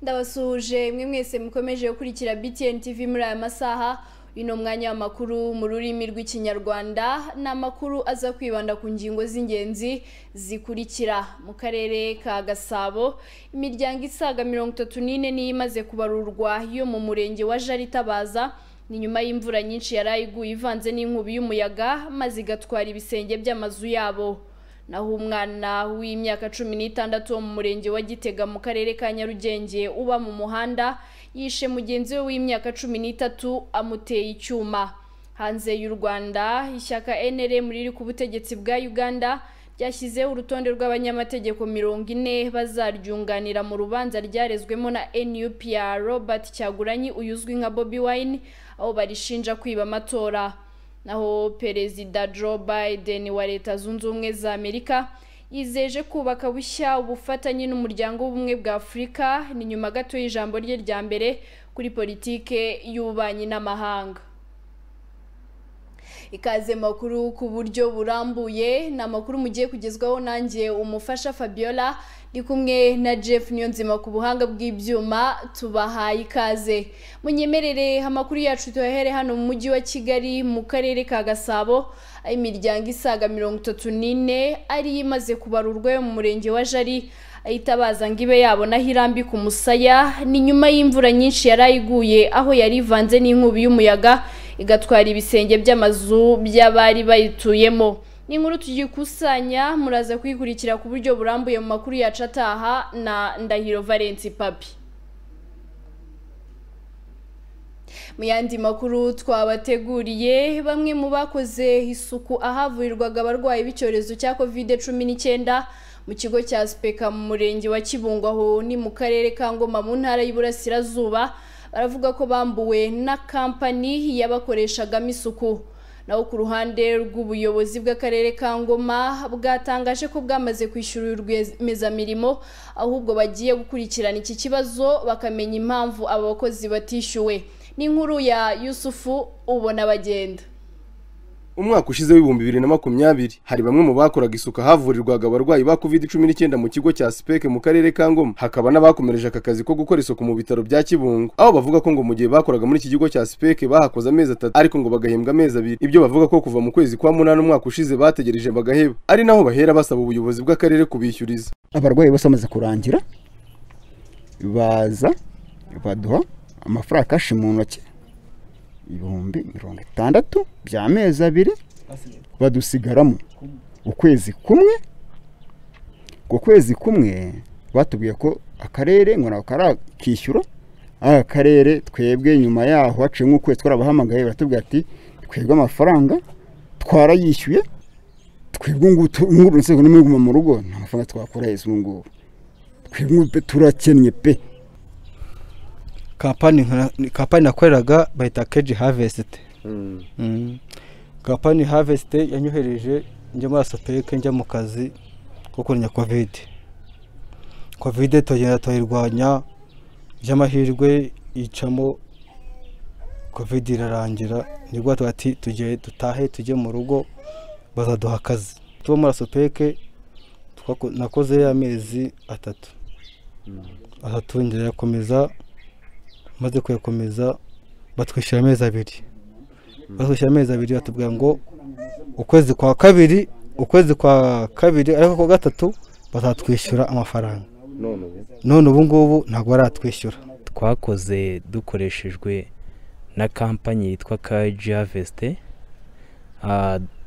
ndabasuhuje mwe mwese mukomeje gukurikira BTN TV muri aya masaha uyu ni umwanya w'amakuru mu rurimi rw'ikinyarwanda ni amakuru aza kwibanda ku ngingo z'ingenzi zikurikira mu karere ka gasabo imiryango isaga mirongo itatu n'ine niyo imaze kubarurwa yo mu murenge wa jaritabaza ni nyuma y'imvura nyinshi yari iguye ivanze n'inkubi y'umuyaga maze igatwara ibisenge by'amazu yabo naho umwana w'imyaka cumi n'itandatu wo mu murenge wa gitega mu karere ka nyarugenge uba mu muhanda yishe mugenzi we w'imyaka cumi n'itatu amuteye icyuma hanze y'u rwanda ishyaka NRM riri ku butegetsi bwa uganda ryashyizeho urutonde rw'abanyamategeko mirongo ine bazaryunganira mu rubanza ryarezwemo na NUPR Robert Cyaguranyi uyu uzwi nka Bobi Wine aho barishinja kwiba amatora naho perezida Joe Biden wa leta zunze ubumwe za Amerika yizeje kubaka bushya ubufatanye n'umuryango w'ubumwe bwa Afurika ni nyuma gato y'ijambo rye rya mbere kuri politike y'ububanyi n'amahanga ikaze makuru ku buryo burambuye ni amakuru mugiye kugezwaho nanjye umufasha Fabiola ndi kumwe na Jeff Niyonzima ku buhanga bw'ibyuma tubahaye ikaze munyemerere amakuru yacu tuyahere hano mu mujyi wa Kigali mu karere ka Gasabo aho imiryango isaga mirongo itatu n'ine ariyo imaze kubarurwa yo mu murenge wa Jari ayitabaza ngo ibe yabona aho irambika umusaya ni nyuma y'imvura nyinshi yari ayiguye aho yari ivanze n'inkubi y'umuyaga igatwara ibisenge by'amazu by'abari bayituyemo ni inkuru tugikusanya muraza kuyikurikira ku buryo burambuye mu makuru yacu ataha na ndahiro valence papi mu yandi makuru twabateguriye bamwe mu bakoze isuku ahavurirwaga abarwayi b'icyorezo cya covid cumi n'icyenda mu kigo cya sipeka mu murenge wa kibungo aho ni mu karere ka ngoma mu ntara y'uburasirazuba baravuga ko bambuwe na kampani yabakoreshagamo isuku naho ku ruhande rw'ubuyobozi bw'akarere ka ngoma bwatangaje ko bwamaze kwishyura rwiyemezamirimo ahubwo bagiye gukurikirana iki kibazo bakamenya impamvu aba bakozi batishyuwe n'inkuru ya yusufu ubona bagenda umwaka ushize w'ibihumbi bibiri na makumyabiri hari bamwe mu bakoraga isuka havurirwaga abarwayi ba covid cumi n'icyenda mu kigo cya sipeke mu karere ka ngoma hakaba n'abakomereje aka kazi ko gukora isuku mu bitaro bya kibungo aho bavuga ko ngo mu gihe bakoraga muri iki kigo cya sipeke bahakoze amezi atatu ariko ngo bagahembwa amezi abiri ibyo bavuga ko kuva mu kwezi kwa munani umwaka ushize bategereje bagaheba ari naho bahera basaba ubuyobozi bw'akarere kubishyuriza abarwayi bose bamaze kurangira baza baduha amafaranga kashi mu ntoki ibihumbi mirongo itandatu by'amezi abiri badusigaramo ukwezi kumwe ku kwezi kumwe batubwiye ko akarere ngo nako karakishyura ari akarere twebwe nyuma yaho haciye nk'ukwezi twarabahamagaye baratubwira ati twebwe amafaranga twarayishyuye twebwe ngubu nzego n'imwe guma mu rugo nta mafaranga twakora heza ubu ngubu twebwe turakennye pe kampani nakoreraga bayita keji havesite kampani havesite yanyohereje njya muri asopeke njya mu kazi ko kurwanya kovide kovide turagenda turayirwanya by'amahirwe yicamo kovide irarangira nibwo bati tugiye dutahe tujye mu rugo bazaduha akazi tuba muri asopeke nakoze amezi atatu atatu ngerakomeza maze kuyakomeza batwishyura amezi abiri batwishyura amezi abiri batubwira ngo ukwezi kwa kabiri ukwezi kwa kabiri ariko kwa gatatu bazatwishyura amafaranga none ubu ngubu ntabwo baratwishyura twakoze dukoreshejwe na kampanyi yitwa kaji havesite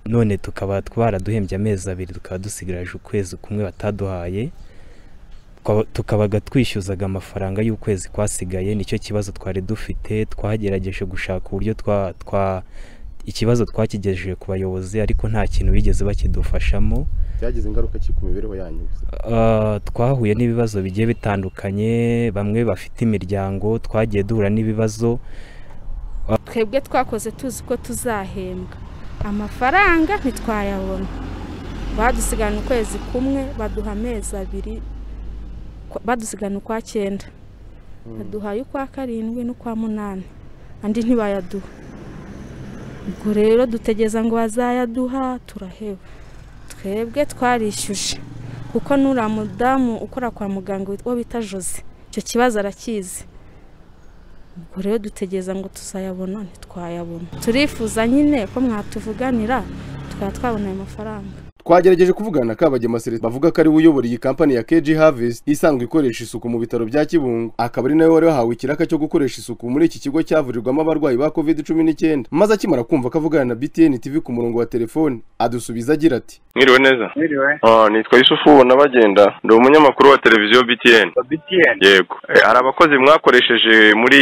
none tukaba baraduhembye amezi abiri tukaba dusigaje ukwezi kumwe bataduhaye tukabaga twishyuzaga amafaranga y'ukwezi kwasigaye nicyo kibazo twari dufite twagerageje gushaka uburyo twa ikibazo twakigejeje ku bayobozi ariko nta kintu bigeze bakidufashamo byagize ingaruka ki ku mibereho yanyu twahuye n'ibibazo bigiye bitandukanye bamwe bafite imiryango twagiye duhura n'ibibazo twebwe twakoze tuzi ko tuzahembwa amafaranga ntitwayabona badusigarana ukwezi kumwe baduha amezi abiri badusigana ukwa cyenda baduhaye ukwa karindwi n'ukwa munani andi ntibayaduha ubwo rero dutegeza ngo bazayaduha turaheba twebwe twarishyuje kuko n'uriya mudamu ukora kwa muganga wo bita jose icyo kibazo arakizi ubwo rero dutegereza ngo tuzayabona ntitwayabona turifuza nyine ko mwatuvuganira tukaba twabona ayo mafaranga twagerageje kuvugana na kabagema celestin bavuga ko ari we uyobora iyi kampani ya keji havest isanzwe ikoresha isuku mu bitaro bya kibungo akaba ari nawe wari wahawe ikiraka cyo gukoresha isuku muri iki kigo cyavurirwamo abarwayi ba covid cumi n'icyenda maze akimara kumva ko avugana na btn tv ku murongo wa telefoni adusubiza agira ati mwiriwe neza Mwiriwe. Ah, nitwa yusufu ubona bagenda ndi umunyamakuru wa televiziyo btn BTN. yego Eh, hari abakozi mwakoresheje muri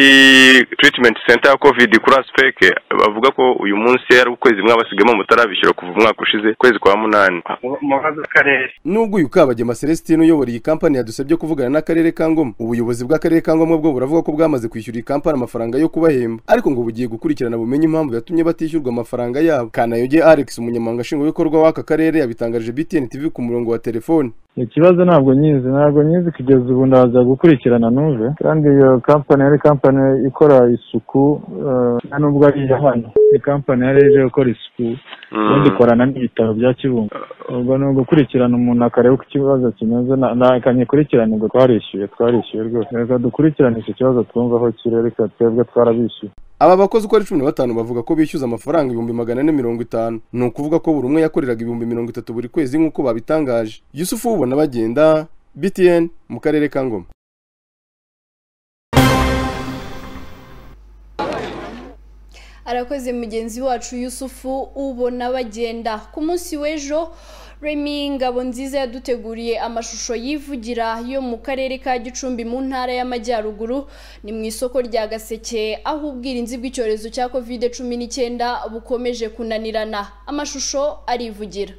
treatment center ya covid kuri aspeke bavuga ko uyu munsi ari ukwezi mwabasigamo mutarabishyura kuva umwaka ushize ukwezi kwa munani Mu- Mubaze akarere. nubwo uyu kabagema celestin uyobora iyi kampani yadusabye kuvugana n'akarere ka ngoma ubuyobozi bw'akarere ka ngoma bwo buravuga ko bwamaze kwishyura iyi kampani amafaranga yo kubahemba ariko ngo bugiye gukurikirana bumenye impamvu yatumye batishyurwa amafaranga yabo kanayoge alex umunyamabanga nshingwabikorwa w'aka karere yabitangarije btn tv ku murongo wa telefoni ikibazo ntabwo nyizi ntabwo nyizi kugeza ubu ndaza gukurikirana numve kandi iyo kampani yari kampani ikora isuku eh, nta nubwo ari iya hano ni kampani yari ije gukora isuku ubundi ikorana n'ibitaro bya kibungo ubwo ni ugukurikirana umuntu akareba uko ikibazo kimeze na- na- kanyikurikirane ngo twarishyuye twarishyuye rwose reka dukurikirane icyo kibazo twumve aho kiri reka twebwe twarabishyuye aba bakozi uko ari cumi na batanu bavuga ko bishyuza amafaranga ibihumbi magana ane mirongo itanu ni ukuvuga ko buri umwe yakoreraga ibihumbi mirongo itatu buri kwezi nk'uko babitangaje yusufu ubona bagenda btn mu karere ka ngoma arakoze mugenzi wacu yusufu ubona bagenda ku munsi w'ejo remi ngabo nziza yaduteguriye amashusho yivugira yo mu karere ka gicumbi mu ntara y'amajyaruguru ni mu isoko rya gaseke aho ubwirinzi bw'icyorezo cya covid cumi n'icyenda bukomeje kunanirana amashusho arivugira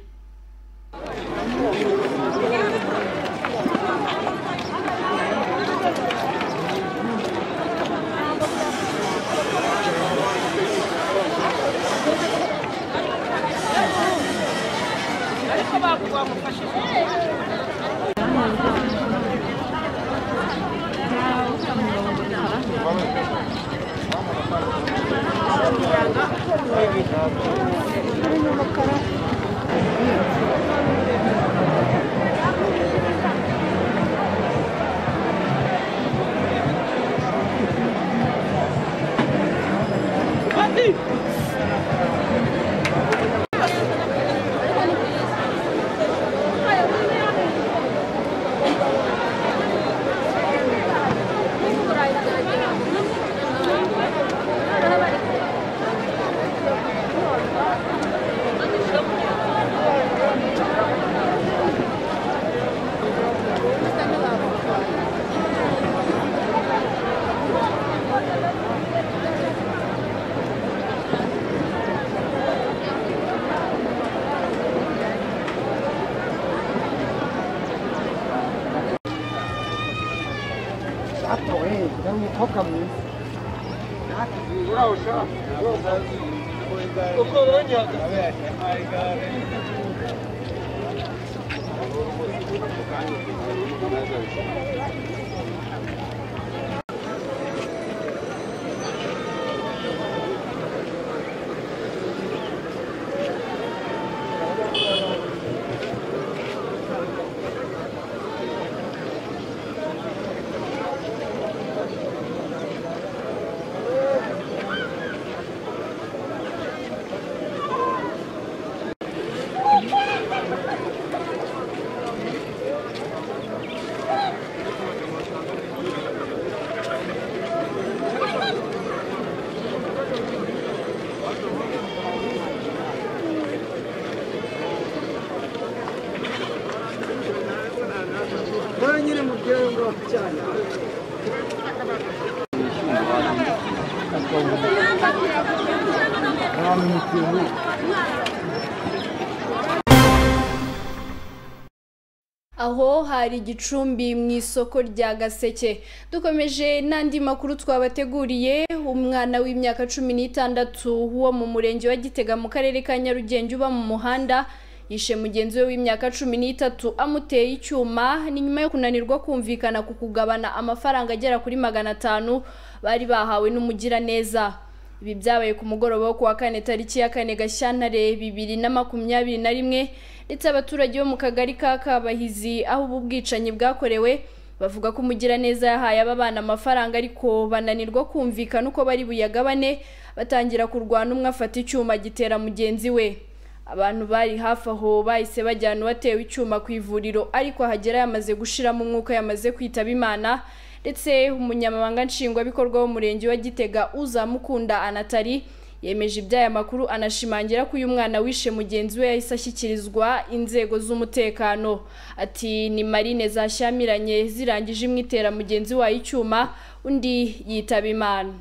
aho hari igicumbi mu isoko rya gaseke dukomeje n'andi makuru twabateguriye umwana w'imyaka cumi n'itandatu wo mu murenge wa gitega mu karere ka nyarugenge uba mu muhanda yishe mugenzi we w'imyaka cumi n'itatu amuteye icyuma ni nyuma yo kunanirwa kumvikana ku kugabana amafaranga agera kuri magana atanu bari bahawe n'umugiraneza ibi byabaye ku mugoroba wo kuwa kane tariki ya kane gashyantare bibiri na makumyabiri na rimwe ndetse abaturage bo mu kagari ka kabahizi aho ubu bwicanyi bwakorewe bavuga ko umugiraneza yahaye aba bana amafaranga ariko bananirwa kumvikana uko bari buyagabane batangira kurwana umwe afata icyuma gitera mugenzi we abantu bari hafi aho bahise bajyana uwatewe icyuma ku ivuriro ariko ahagera yamaze gushiramo umwuka yamaze kwitaba imana ndetse umunyamabanga nshingwabikorwa w'umurenge wa gitega uzamukunda anatari yemeje iby'aya makuru anashimangira ko uyu mwana wishe mugenzi we yahise ashyikirizwa inzego z'umutekano ati ni marine zashyamiranye zirangije imwe itera mugenzi wayo icyuma undi yitaba imana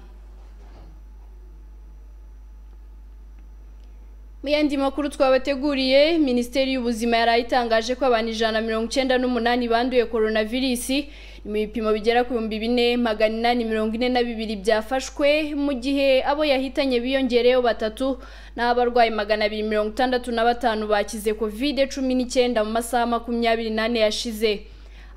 Mu yandi makuru twabateguriye minisiteri y'ubuzima yari itangaje ko abantu ijana na mirongo icyenda n'umunani banduye coronavirisi ni mu bipimo bigera ku bihumbi bine magana inani mirongo ine na bibiri byafashwe mu gihe abo yahitanye biyongereyeho batatu n'aho abarwayi magana abiri mirongo itandatu na batanu bakize kovide cumi n'icyenda mu masaha makumyabiri n'ane yashize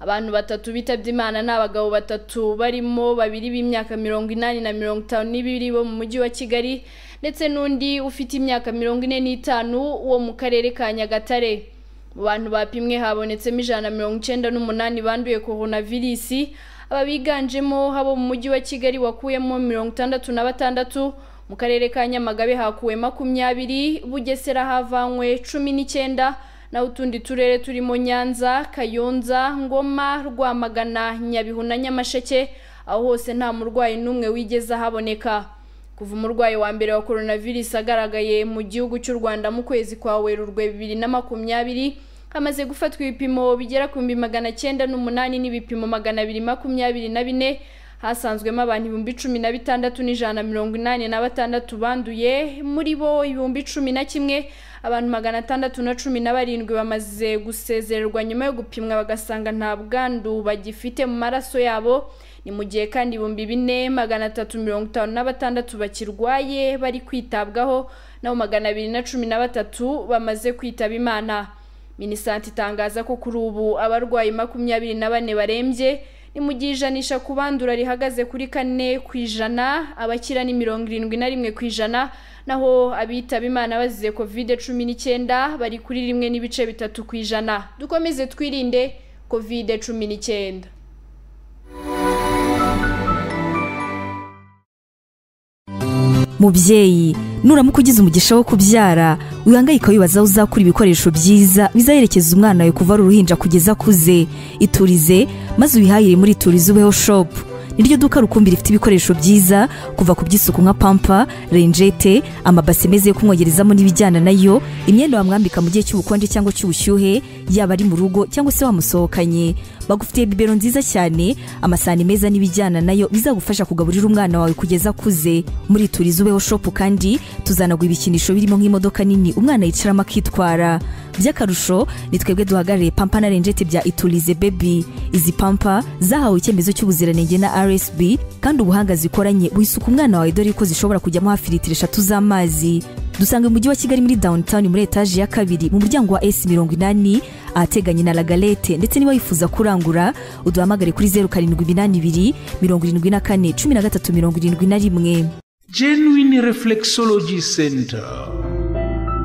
abantu batatu bitabye imana ni abagabo batatu barimo babiri b'imyaka mirongo inani na mirongo itanu n'ibiri bo mu mujyi wa kigali ndetse n'undi ufite imyaka mirongo ine n'itanu wo mu karere ka nyagatare mu bantu bapimwe habonetsemo ijana na mirongo icyenda n'umunani banduye coronavirisi aba biganjemo abo mu mujyi wa kigali wakuyemo mirongo itandatu na batandatu mu karere ka nyamagabe hakuwe makumyabiri bugesera havanywe cumi n'icyenda naho utundi turere turimo nyanza kayonza ngoma rwamagana nyabihu na nyamasheke aho hose nta murwayi n'umwe wigeze ahaboneka kuva umurwayi wa mbere wa coronavirus agaragaye mu gihugu cy'u rwanda mu kwezi kwa werurwe bibiri na makumyabiri hamaze gufatwa ibipimo bigera ku bihumbi magana cyenda n'umunani n'ibipimo magana abiri makumyabiri na bine hasanzwemo abantu ibihumbi cumi na bitandatu n'ijana na mirongo inani na batandatu banduye muri bo ibihumbi cumi na kimwe abantu magana atandatu na cumi na barindwi bamaze gusezererwa nyuma yo gupimwa bagasanga nta bwandu bagifite mu maraso yabo ni mu gihe kandi ibihumbi bine magana atatu mirongo itanu na batandatu bakirwaye bari kwitabwaho naho magana abiri na cumi na batatu bamaze kwitaba imana minisante itangaza ko kuri ubu abarwayi makumyabiri na bane barembye ni mu gihe ijanisha ku bandura rihagaze kuri kane ku ijana abakira ni mirongo irindwi na rimwe ku ijana naho abitaba imana bazize kovide cumi n'icyenda bari kuri rimwe n'ibice bitatu ku ijana dukomeze twirinde kovide cumi n'icyenda mubyeyi nuramuka ugize umugisha wo kubyara wihangayika wibaza aho uzakura ibikoresho byiza bizayerekeza umwana wawe kuva ari uruhinja kugeza akuze iturize maze ubihahire muri iturize ubeho shopu niryo duka rukumbi rifite ibikoresho byiza kuva ku by'isuku nka pampa renjete amabasi meza yo kumwogerezamo n'ibijyana nayo imyenda wamwambika mu gihe cy'ubukonje cyangwa cy'ubushyuhe yaba ari mu rugo cyangwa se wamusohokanye bagufitiye bibero nziza cyane amasahani meza n'ibijyana nayo bizagufasha kugaburira umwana wawe kugeza akuze muri turize ubeho shopu kandi tuzanagwa ibikinisho birimo nk'imodoka nini umwana yicaramo akitwara by'akarusho ni twebwe duhagarariye pampa na renjete bya iturize bebi izi pampa zahawe icyemezo cy'ubuziranenge na rsb kandi ubuhanga zikoranye buhisuka umwana wawe dore ko zishobora kujyamo hafi litiro eshatu z'amazi dusanga mu mujyi wa kigali muri downtown muri etaje ya kabiri mu muryango wa s mirongo inani ahateganye na lagalete ndetse niba wifuza kurangura uduhamagare kuri zeru karindwi iminani ibiri mirongo irindwi na kane cumi na gatatu mirongo irindwi na rimwe genuine reflexology center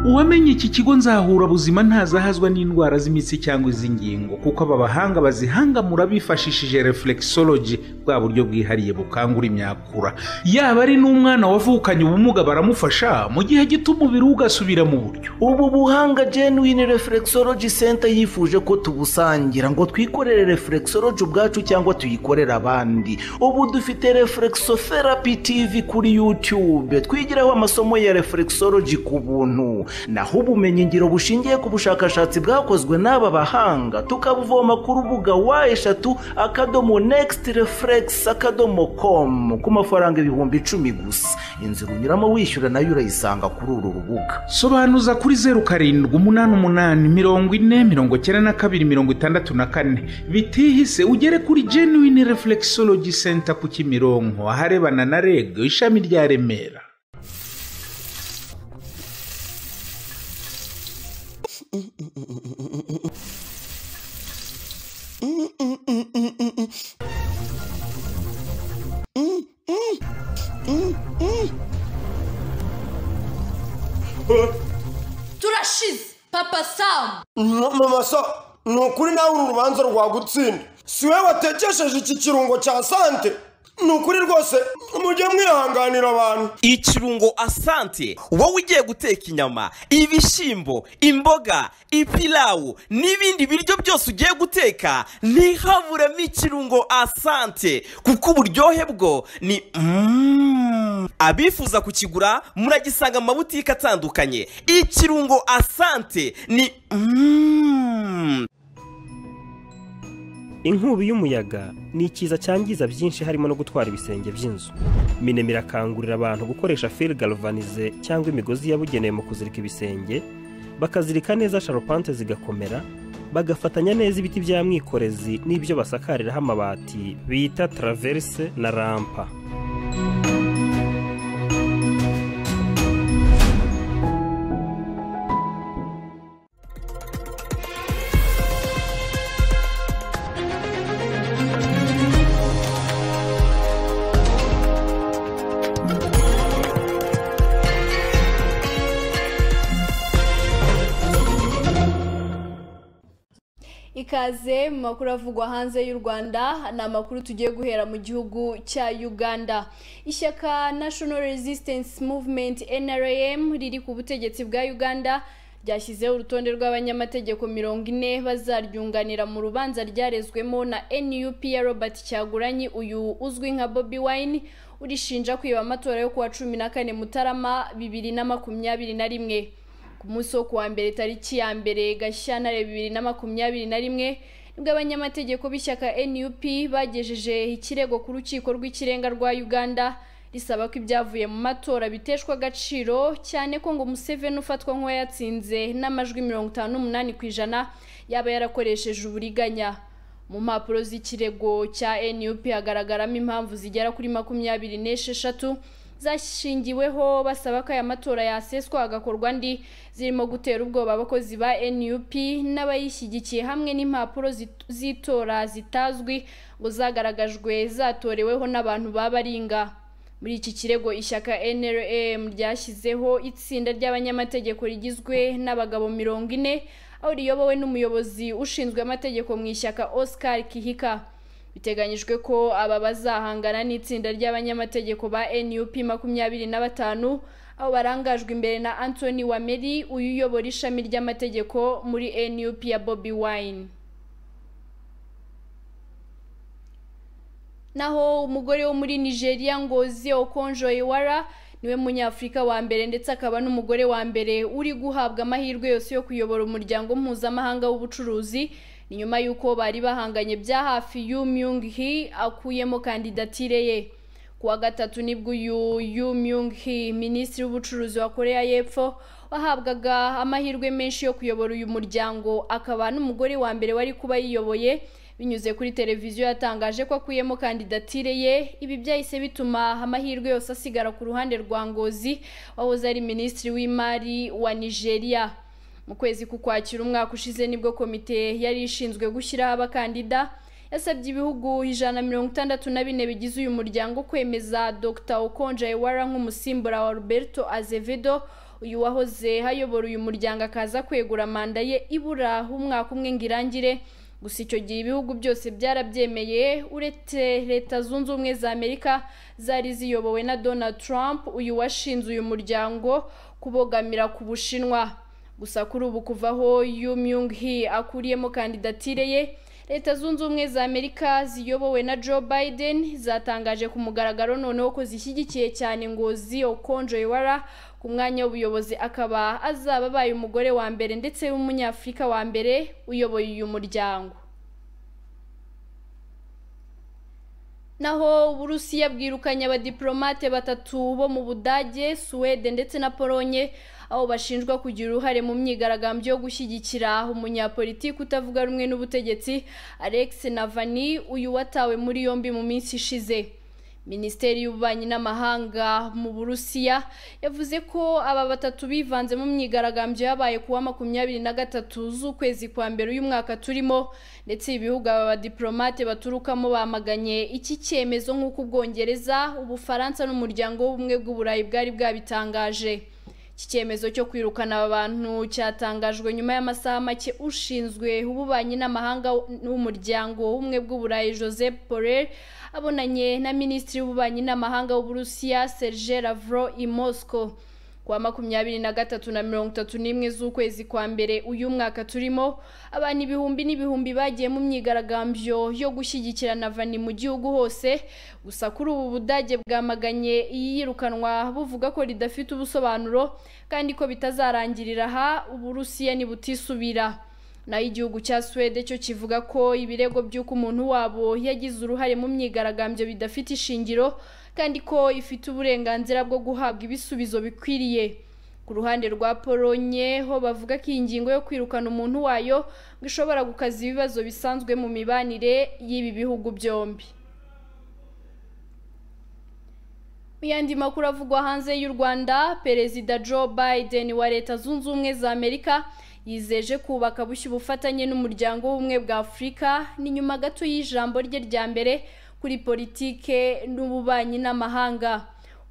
uwamenye iki kigo nzahura buzima ntazahazwa n'indwara z'imitsi cyangwa iz'ingingo kuko aba bahanga bazihangamura bifashishije reflexology bwa buryo bwihariye bukangura imyakura yaba ari n'umwana wavukanye ubumuga baramufasha mu gihe gito umubiri we ugasubira mu buryo ubu buhanga genuine reflexology center yifuje ko tubusangira ngo twikorere reflexology ubwacu cyangwa tuyikorere abandi ubu dufite reflexotherapy tv kuri youtube twigiraho amasomo ya reflexology ku buntu naho ubumenyingiro bushingiye ku bushakashatsi bwakozwe n'aba bahanga tukabuvoma ku rubuga wa eshatu akadomo next reflex akadomo com ku mafaranga ibihumbi icumi gusa inzira unyuramo wishyura nayo urayisanga kuri uru rubuga sobanuza kuri zeru karindwi umunani umunani mirongo ine mirongo icyenda na kabiri mirongo itandatu na kane bitihise ugere kuri genuine reflexology center ku kimironko aharebana na reg ishami rya remera turashize papa samu mama sa ni ukuri nawe uru rubanza rwagutsinda si we watekesheje iki kirungo cya sante ni ukuri rwose mujye mwihanganira abantu ikirungo asante wowe ugiye guteka inyama ibishyimbo imboga ipilawu n'ibindi biryo byose ugiye guteka ntihaburemo ikirungo asante kuko uburyohe bwo ni Mm. abifuza kukigura muragisanga mu mabutike atandukanye ikirungo asante ni Mm. inkubi y'umuyaga ni ikiza cyangiza byinshi harimo no gutwara ibisenge by'inzu minema irakangurira abantu gukoresha fil galvanize cyangwa imigozi yabugenewe mu kuzirika ibisenge bakazirika neza sharupante zigakomera bagafatanya neza ibiti bya mwikorezi n'ibyo basakariraho amabati bita traverse na rampa ikaze mu makuru avugwa hanze y'u rwanda ni amakuru tugiye guhera mu gihugu cya uganda ishyaka national resistance movement nrm riri ku butegetsi bwa uganda ryashyizeho urutonde rw'abanyamategeko mirongo ine bazaryunganira mu rubanza ryarezwemo na nup ya robert cyaguranyi uyu uzwi nka bobi wine urishinja kwiba amatora yo kuwa cumi na kane mutarama bibiri na makumyabiri na rimwe ku munsi wo kuwa mbere tariki ya mbere gashyantare bibiri na makumyabiri na rimwe nibwo abanyamategeko b'ishyaka nup bagejeje ikirego ku rukiko rw'ikirenga rwa uganda risaba ko ibyavuye mu matora biteshwa agaciro cyane ko ngo museveni ufatwa nk'uwayatsinze n'amajwi mirongo itanu n'umunani ku ijana yaba yarakoresheje uburiganya mu mpapuro z'ikirego cya nup hagaragaramo impamvu zigera kuri makumyabiri n'esheshatu zashingiweho basaba ko aya matora yaseswa hagakorwa andi zirimo gutera ubwoba abakozi ba nup n'abayishyigikiye hamwe n'impapuro zit- z'itora zitazwi ngo zagaragajwe zatoreweho n'abantu babaringa muri iki kirego ishyaka nrm ryashyizeho itsinda ry'abanyamategeko rigizwe n'abagabo mirongo ine aho riyobowe n'umuyobozi ushinzwe amategeko mu ishyaka oscar kihika biteganyijwe ko aba bazahangana n'itsinda ry'abanyamategeko ba nup makumyabiri na batanu aho barangajwe imbere na anthony wameri uyu uyobora ishami ry'amategeko muri nup ya bobi wine naho umugore wo muri nigeria ngozi okonjo iwara niwe munyafurika wa mbere ndetse akaba n'umugore wa mbere uri guhabwa amahirwe yose yo kuyobora umuryango mpuzamahanga w'ubucuruzi ni nyuma y'uko bari bahanganye bya hafi yu myung hi akuyemo kandidatire ye kuwa gatatu nibwo uyu yu myung hi minisitiri w'ubucuruzi wa koreya y'epfo wahabwaga amahirwe menshi yo kuyobora uyu muryango akaba n'umugore wa mbere wari kuba yiyoboye binyuze kuri televiziyo yatangaje ko akuyemo kandidatire ye ibi byahise bituma amahirwe yose asigara ku ruhande rwa ngozi wahoze ari minisitiri w'imari wa nigeria mu kwezi k'ukwakira umwaka ushize nibwo komite yari ishinzwe gushyiraho abakandida yasabye ibihugu ijana na mirongo itandatu na bine bigize uyu muryango kwemeza dr okonja iwara nk'umusimbura wa roberto azevedo uyu wahoze hayobora uyu muryango akaza kwegura manda ye ibura umwaka umwe ngo irangire gusa icyo gihe ibihugu byose byarabyemeye uretse leta zunze ubumwe za amerika zari ziyobowe na donald trump uyu washinze uyu muryango kubogamira ku bushinwa gusa kuri ubu kuvaho yu myung hi akuriyemo kandidatire ye leta zunze ubumwe za amerika ziyobowe na joe biden zatangaje ku mugaragaro noneho ko zishyigikiye cyane ngozi okonjo iwara ku mwanya w'ubuyobozi akaba azaba abaye umugore wa mbere ndetse w'umunyafurika wa mbere uyoboye uyu muryango naho uburusiya bwirukanye abadiplomate batatu bo mu budage suwede ndetse na polonye aho bashinjwa kugira uruhare mu myigaragambyo yo gushyigikira umunyapolitiki utavuga rumwe n'ubutegetsi alex navani uyu watawe muri yombi mu minsi ishize minisiteri y'ububanyi n'amahanga mu burusiya yavuze ko aba batatu bivanze mu myigaragambyo yabaye kuwa makumyabiri na gatatu z'ukwezi kwa mbere uyu mwaka turimo ndetse ibihugu aba badiplomate baturukamo bamaganye iki cyemezo nk'uko ubwongereza ubufaransa n'umuryango w'ubumwe bw'uburayi bwari bwabitangaje iki cyemezo cyo kwirukana aba bantu cyatangajwe nyuma y'amasaha make ushinzwe ububanyi n'amahanga w'umuryango w'ubumwe bw'uburayi joseph porel abonanye na minisitiri w'ububanyi n'amahanga w'uburusiya serge lavro i moscow kuwa makumyabiri na gatatu na mirongo itatu n'imwe z'ukwezi kwa mbere uyu mwaka turimo abantu ibihumbi n'ibihumbi bagiye mu myigaragambyo yo gushyigikira navani mu gihugu hose gusa kuri ubu budage bwamaganye iyirukanwa buvuga ko ridafite ubusobanuro kandi ko bitazarangirira aha uburusiya nibutisubira naho igihugu cya suwede cyo kivuga ko ibirego by'uko umuntu wabo yagize uruhare mu myigaragambyo bidafite ishingiro kandi ko ifite uburenganzira bwo guhabwa ibisubizo bikwiriye ku ruhande rwa polonye ho bavuga ko iyi ngingo yo kwirukana umuntu wayo ngo ishobora gukaza ibibazo bisanzwe mu mibanire y'ibi bihugu byombi Mu yandi makuru avugwa hanze y'u rwanda perezida joe biden wa leta zunze ubumwe za amerika yizeje kubaka bushya ubufatanye n'umuryango w'ubumwe bwa afurika ni nyuma gato y'ijambo rye rya mbere kuri politike n'ububanyi n'amahanga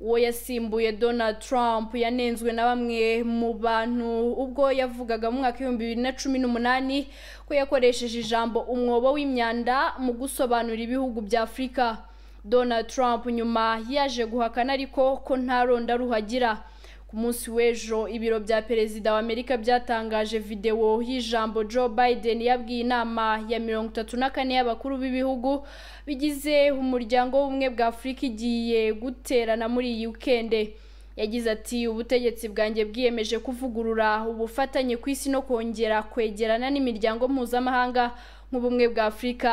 uwo yasimbuye donald trump yanenzwe na bamwe mu bantu ubwo yavugaga mu mwaka w'ibihumbi bibiri na cumi n'umunani ko yakoresheje ijambo umwobo w'imyanda mu gusobanura ibihugu bya afurika donald trump nyuma yaje guhakana ariko ko nta ronda ruhagira ku munsi w'ejo ibiro bya perezida wa amerika byatangaje videwo y'ijambo joe biden yabwiye inama ya mirongo itatu na kane y'abakuru b'ibihugu bigize umuryango w'ubumwe bwa afurika igiye guterana muri iyi wikende yagize ati ubutegetsi bwanjye bwiyemeje kuvugurura ubufatanye ku isi no kongera kwegerana n'imiryango mpuzamahanga nk'ubumwe bwa afurika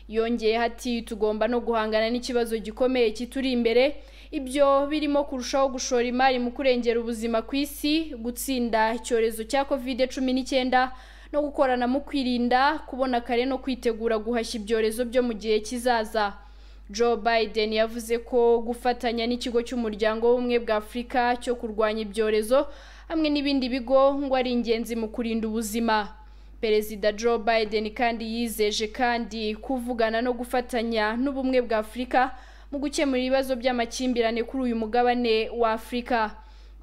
yongeyeho ati tugomba no guhangana n'ikibazo gikomeye kituri imbere ibyo birimo kurushaho gushora imari mu kurengera ubuzima ku isi gutsinda icyorezo cya covid cumi n'icyenda no gukorana mu kwirinda kubona kare no kwitegura guhashya ibyorezo byo mu gihe kizaza joe biden yavuze ko gufatanya n'ikigo cy'umuryango w'ubumwe bwa afurika cyo kurwanya ibyorezo hamwe n'ibindi bigo ngo ari ingenzi mu kurinda ubuzima perezida joe biden kandi yizeje kandi kuvugana no gufatanya n'ubumwe bwa afurika mu gukemura ibibazo by'amakimbirane kuri uyu mugabane wa afurika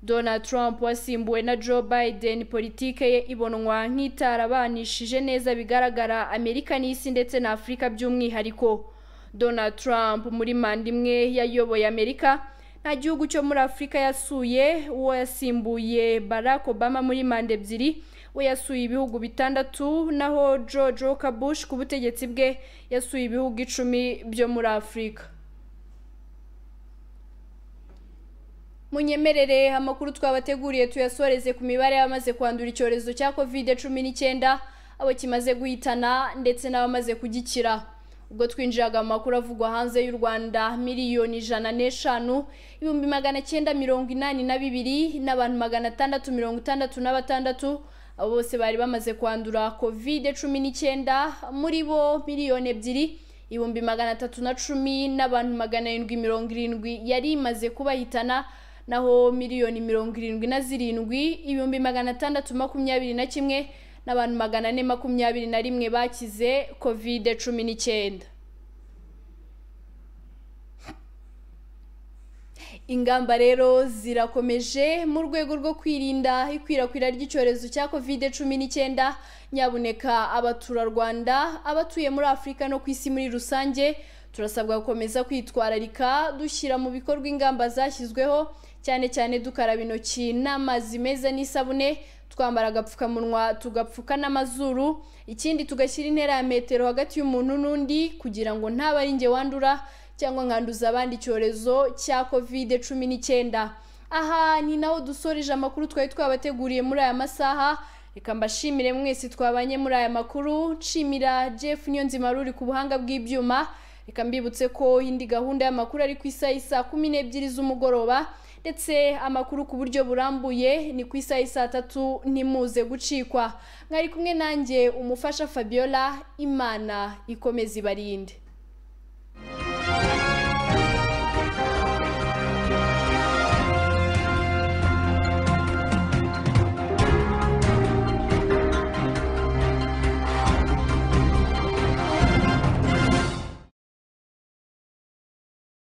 donald trump wasimbuwe na joe biden politike ye ibonwa nk'itarabanishije neza bigaragara amerika n'isi ndetse na afurika by'umwihariko donald trump muri manda imwe yayoboye amerika nta gihugu cyo muri afurika yasuye uwo yasimbuye barack obama muri manda ebyiri we yasuye ibihugu bitandatu naho george walker bush ku butegetsi bwe yasuye ibihugu icumi byo muri afurika munyemerere amakuru twabateguriye tuyasoreze ku mibare y'abamaze kwandura icyorezo cya covid cumi n'icyenda abo kimaze guhitana ndetse n'abamaze kugikira ubwo twinjiraga mu makuru avugwa hanze y'u rwanda miliyoni ijana n'eshanu ibihumbi magana cyenda mirongo inani na bibiri n'abantu magana atandatu mirongo itandatu na batandatu abo bose bari bamaze kwandura covid cumi n'icyenda muri bo miliyoni ebyiri ibihumbi magana atatu na cumi n'abantu magana arindwi mirongo irindwi yari imaze kubahitana naho miliyoni mirongo irindwi na zirindwi ibihumbi magana atandatu makumyabiri na kimwe n'abantu magana ane makumyabiri na rimwe bakize kovide cumi n'icyenda ingamba rero zirakomeje mu rwego rwo kwirinda ikwirakwira ry'icyorezo cya kovide cumi n'icyenda nyabuneka abaturarwanda abatuye muri afurika no ku isi muri rusange turasabwa gukomeza kwitwararika dushyira mu bikorwa ingamba zashyizweho cyane cyane dukaraba intoki n'amazi meza n'isabune twambara agapfukamunwa tugapfuka n'amazuru ikindi tugashyira intera ya metero hagati y'umuntu n'undi kugira ngo ntaba ari njye wandura cyangwa nkanduza abandi icyorezo cya kovide cumi n'icyenda aha ni naho dusoreje amakuru twari twabateguriye muri aya masaha reka mbashimire mwese twabanye muri aya makuru nshimira jeff niyonzima ruri ku buhanga bw'ibyuma reka mbibutse ko indi gahunda y'amakuru ari ku isaha isaa kumi n'ebyiri z'umugoroba ndetse amakuru ku buryo burambuye ni ku isaha isaa tatu ntimuze gucikwa mwari kumwe nanjye umufasha fabiola imana ikomeze ibarinde